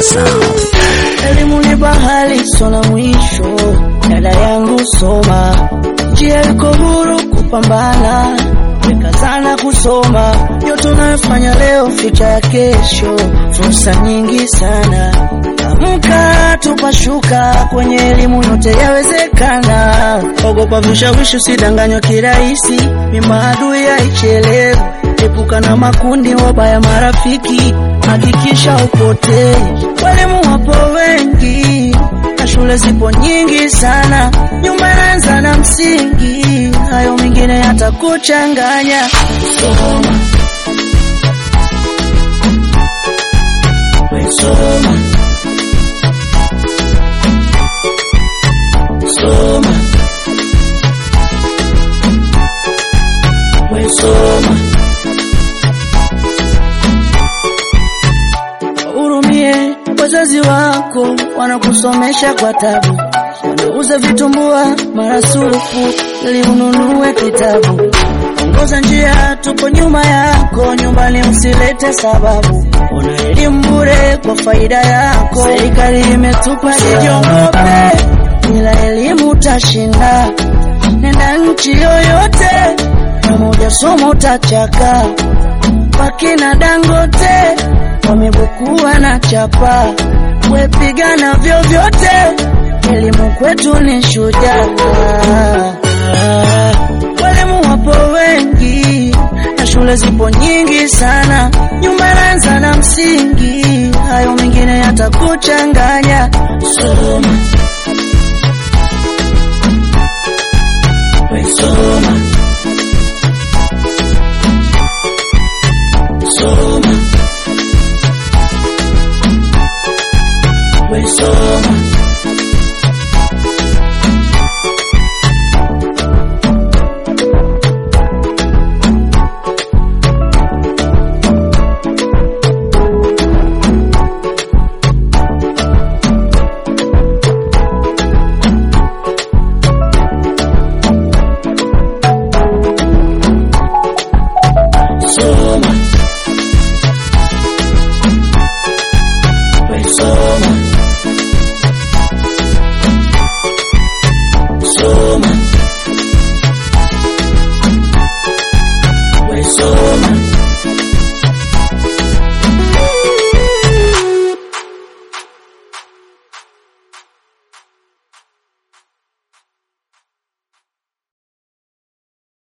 Sound. Elimu ni bahari sona mwisho, dada yangu soma, njia iko huru kupambana, weka sana kusoma, yote unayofanya leo, future ya kesho, fursa nyingi sana. Amka tupashuka, kwenye elimu yote yawezekana. Ogopa vishawishi, usidanganywa kirahisi, ni maadui haichelewi. Epuka na makundi wabaya marafiki, hakikisha upotei. Walimu wapo wengi na shule zipo nyingi sana, nyumba inaanza na msingi, hayo mengine yatakuchanganya. Soma, we soma, soma, we soma. Hurumie wazazi wako, wanakusomesha kwa tabu, wanauza vitumbua marasufu ili ununue kitabu. Ongoza njia, tupo nyuma yako, nyumbani usilete sababu. Una elimu bure kwa faida yako, serikali imetupa. Sijiongope, bila elimu utashinda. Nenda nchi yoyote, pamoja somo utachaka wakina Dangote wamebukua na chapa, wepigana vyovyote, elimu kwetu ni shujaa. Walimu wapo wengi na shule zipo nyingi sana, nyumba inaanza na msingi, hayo mengine yatakuchanganya. Soma,